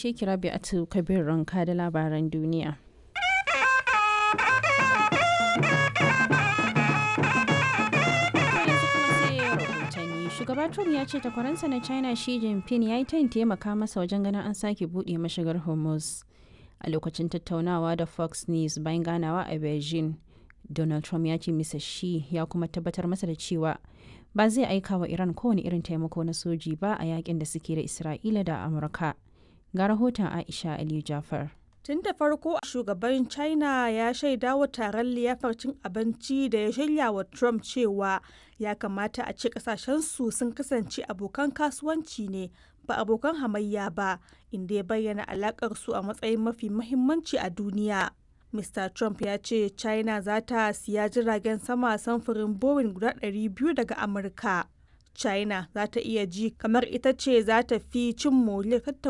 gaishe ki Rabi'atu Kabir Ranka da labaran duniya. Shugaba Trump ya ce takwaransa na China Xi Jinping ya yi tayin taimaka masa wajen ganin an sake buɗe mashigar Hormuz. A lokacin tattaunawa da Fox News bayan ganawa a Beijing, Donald Trump ya ce Mr. Xi ya kuma tabbatar masa da cewa ba zai aika wa Iran kowane irin taimako na soji ba a yakin da suke da Isra'ila da Amurka. Ga rahoton Aisha Aliyu Jafar. Tun da farko shugaban China ya shaida wa taron liyafar cin abinci da ya shirya wa Trump cewa ya kamata a ce kasashensu sun kasance abokan kasuwanci ne ba abokan hamayya ba inda ya bayyana alakar su a matsayin mafi mahimmanci a duniya. Mr. Trump ya ce China za ta siya jiragen sama samfurin Boeing guda 200 daga Amurka. China za ta iya ji kamar ita ce za ta fi cin moriyar